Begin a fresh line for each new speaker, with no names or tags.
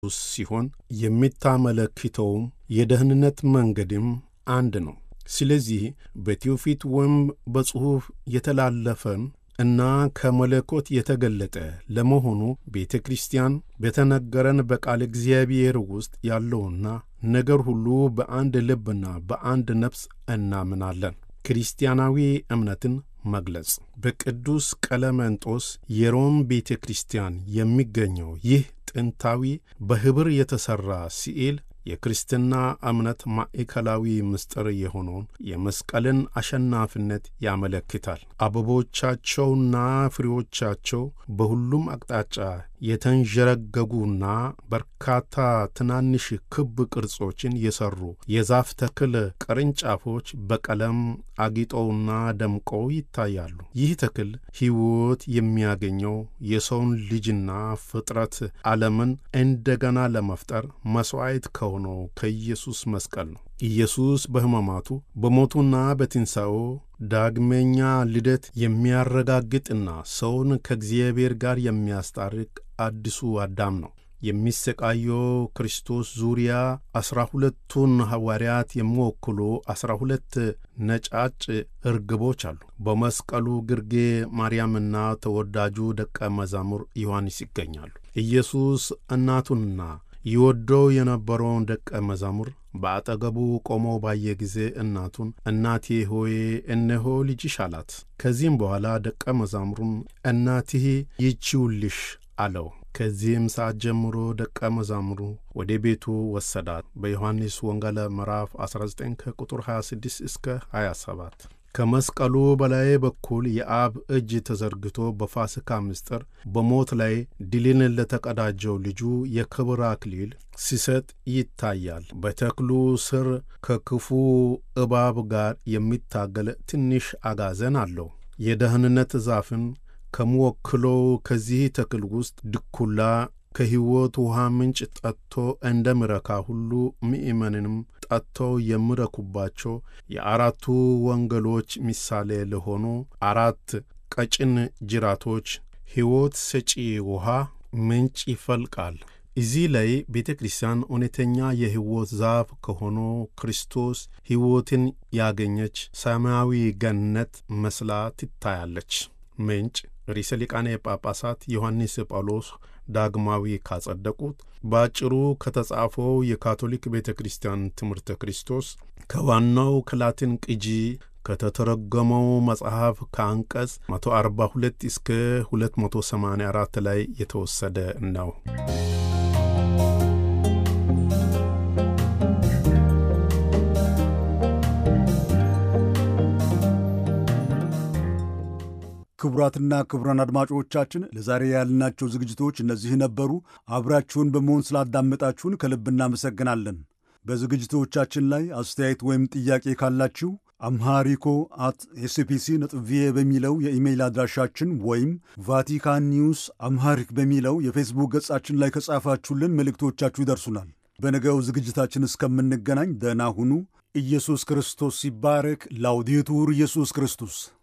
ሲሆን የሚታመለክተውም የደህንነት መንገድም አንድ ነው። ስለዚህ በትውፊት ወይም በጽሑፍ የተላለፈን እና ከመለኮት የተገለጠ ለመሆኑ ቤተ ክርስቲያን በተነገረን በቃል እግዚአብሔር ውስጥ ያለውና ነገር ሁሉ በአንድ ልብና በአንድ ነፍስ እናምናለን። ክርስቲያናዊ እምነትን መግለጽ በቅዱስ ቀለመንጦስ የሮም ቤተ ክርስቲያን የሚገኘው ይህ ጥንታዊ በኅብር የተሠራ ስዕል የክርስትና እምነት ማዕከላዊ ምስጢር የሆነውን የመስቀልን አሸናፊነት ያመለክታል። አበቦቻቸውና ፍሬዎቻቸው በሁሉም አቅጣጫ የተንዠረገጉና በርካታ ትናንሽ ክብ ቅርጾችን የሠሩ የዛፍ ተክል ቅርንጫፎች በቀለም አጊጠውና ደምቀው ይታያሉ። ይህ ተክል ሕይወት የሚያገኘው የሰውን ልጅና ፍጥረት ዓለምን እንደገና ለመፍጠር መሥዋዕት ከሆነው ከኢየሱስ መስቀል ነው። ኢየሱስ በሕማማቱ በሞቱና በትንሣኤው ዳግመኛ ልደት የሚያረጋግጥና ሰውን ከእግዚአብሔር ጋር የሚያስታርቅ አዲሱ አዳም ነው። የሚሰቃየው ክርስቶስ ዙሪያ ዐሥራ ሁለቱን ሐዋርያት የሚወክሉ ዐሥራ ሁለት ነጫጭ እርግቦች አሉ። በመስቀሉ ግርጌ ማርያምና ተወዳጁ ደቀ መዛሙር ዮሐንስ ይገኛሉ። ኢየሱስ እናቱንና ይወደው የነበረውን ደቀ መዛሙር በአጠገቡ ቆሞ ባየ ጊዜ እናቱን እናቴ ሆይ እነሆ ልጅሽ አላት። ከዚህም በኋላ ደቀ መዛሙሩን እናትህ ይቺውልሽ አለው። ከዚህም ሰዓት ጀምሮ ደቀ መዛሙሩ ወደ ቤቱ ወሰዳት። በዮሐንስ ወንጌል ምዕራፍ 19 ከቁጥር 26 እስከ 27 ከመስቀሉ በላይ በኩል የአብ እጅ ተዘርግቶ በፋሲካ ምስጢር በሞት ላይ ድልን ለተቀዳጀው ልጁ የክብር አክሊል ሲሰጥ ይታያል። በተክሉ ስር ከክፉ እባብ ጋር የሚታገል ትንሽ አጋዘን አለው። የደህንነት ዛፍን ከሚወክለው ከዚህ ተክል ውስጥ ድኩላ ከሕይወት ውሃ ምንጭ ጠጥቶ እንደሚረካ ሁሉ ምእመንንም ጠጥተው የሚረኩባቸው የአራቱ ወንጌሎች ምሳሌ ለሆኑ አራት ቀጭን ጅራቶች ሕይወት ሰጪ ውሃ ምንጭ ይፈልቃል። እዚህ ላይ ቤተ ክርስቲያን እውነተኛ የሕይወት ዛፍ ከሆነው ክርስቶስ ሕይወትን ያገኘች ሰማያዊ ገነት መስላ ትታያለች። ምንጭ ርዕሰ ሊቃነ ጳጳሳት ዮሐንስ ጳውሎስ ዳግማዊ ካጸደቁት በአጭሩ ከተጻፈው የካቶሊክ ቤተ ክርስቲያን ትምህርተ ክርስቶስ ከዋናው ከላቲን ቅጂ ከተተረጎመው መጽሐፍ ከአንቀጽ 142 እስከ 284 ላይ የተወሰደ ነው።
ክቡራትና ክቡራን አድማጮቻችን ለዛሬ ያልናቸው ዝግጅቶች እነዚህ ነበሩ። አብራችሁን በመሆን ስላዳመጣችሁን ከልብ እናመሰግናለን። በዝግጅቶቻችን ላይ አስተያየት ወይም ጥያቄ ካላችሁ አምሃሪኮ አት ኤስፒሲ ነጥብ ቪኦኤ በሚለው የኢሜይል አድራሻችን ወይም ቫቲካን ኒውስ አምሃሪክ በሚለው የፌስቡክ ገጻችን ላይ ከጻፋችሁልን መልእክቶቻችሁ ይደርሱናል። በነገው ዝግጅታችን እስከምንገናኝ ደህና ሁኑ። ኢየሱስ ክርስቶስ ሲባረክ። ላውዴቱር ኢየሱስ ክርስቶስ